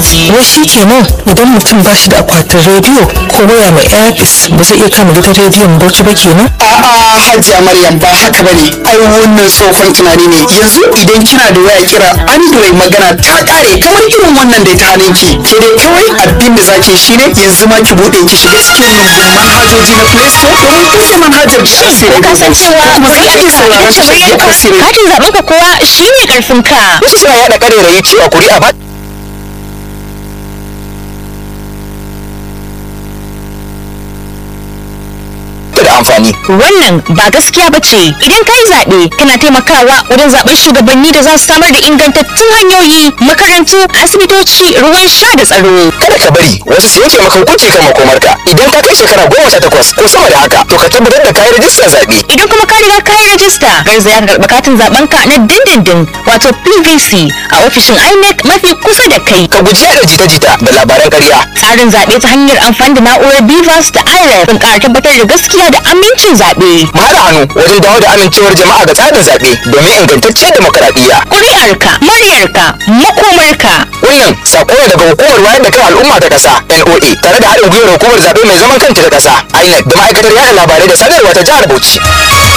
wai shi kenan idan mutum ba shi da akwatin rediyo ko waya mai airpis ba zai iya kama gidan rediyon bauchi ba kenan a'a hajiya maryam ba haka bane ai wannan tsohon tunani ne yanzu idan kina da waya kira android magana ta kare kamar irin wannan da ta hannunki ke dai kawai abin da zaki shine yanzu ma ki bude ki shiga cikin rumbun manhajoji na play store domin kusa manhajar da Shin ko ka san cewa kuma za ki iya sauraron tashar da kasiri katin zaben ka kowa shine karfin ka wasu suna yaɗa ƙarerayi cewa kuri'a ba ta da amfani wannan ba gaskiya ba ce idan ka yi zaɓe kana taimakawa wajen zaɓen shugabanni da za su samar da ingantattun hanyoyi makarantu asibitoci ruwan sha da tsaro kada ka bari wasu su yanke maka hukunci kan makomarka idan ka kai shekara goma sha takwas ko sama da haka to ka tabbatar da kayi rajistar zaɓe idan kuma ka riga ka yi rajista garzaya ka karɓi katin zaben ka na dindindin wato pvc a ofishin inec mafi kusa da kai ka guji yaɗa jita-jita da labaran ƙarya tsarin zaɓe ta hanyar amfani da na'urar bivas da iref sun ƙara tabbatar da gaskiya da amincin zaɓe mu haɗa hannu wajen dawo da amincewar jama'a ga tsarin zaɓe domin ingantaccen demokaradiyya ƙuri'arka muryarka makomarka wannan sako ne daga hukumar wayar da kan al'umma ta ƙasa NOA tare da haɗin gwiwar hukumar zaɓe mai zaman kanta ta ƙasa INEC da ma'aikatar yaɗa labarai da sadarwa ta jihar Bauchi